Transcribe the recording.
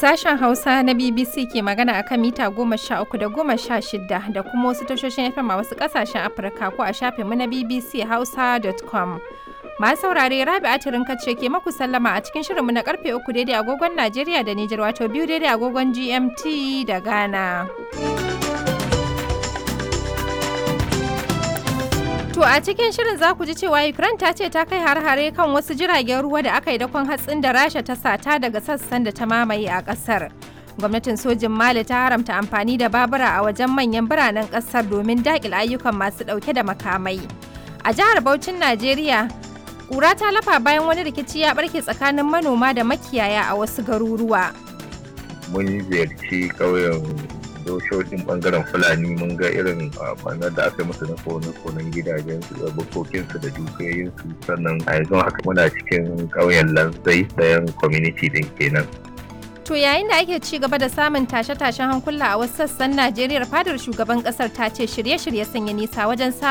Sashen Hausa na BBC ke magana akan mita goma sha uku da goma sha shida da kuma wasu tashoshin FM a wasu ƙasashen Afirka ko a shafinmu na BBC Hausa.com. Masu saurare Rabi Atirin ce ke maku sallama a cikin shirinmu na karfe uku daidai agogon Najeriya da Nijar wato biyu daidai agogon GMT da Ghana. To a cikin shirin za ku ji cewa Ukraine ta ce ta kai har-hare kan wasu jiragen ruwa da aka yi dakon hatsin da Rasha ta sata daga sassan da ta mamaye a ƙasar. Gwamnatin sojin Mali ta haramta amfani da babura a wajen manyan biranen ƙasar domin daƙil ayyukan masu ɗauke da makamai. A jihar Bauchin Najeriya, ƙura ta lafa bayan wani rikici ya ɓarke tsakanin manoma da makiyaya a wasu garuruwa. Mun ziyarci ƙauyen doshoshin bangaren fulani mun ga irin banar da aka yi musu na kone-konen gidajensu da bukokinsu da dukiyoyinsu sannan a yanzu haka muna cikin ƙauyen lanzai ɗayan community din kenan To yayin da ake ci gaba da samun tashe-tashen hankula a wasu sassan Najeriya fadar shugaban kasar ta ce shirye-shirye sun yi nisa wajen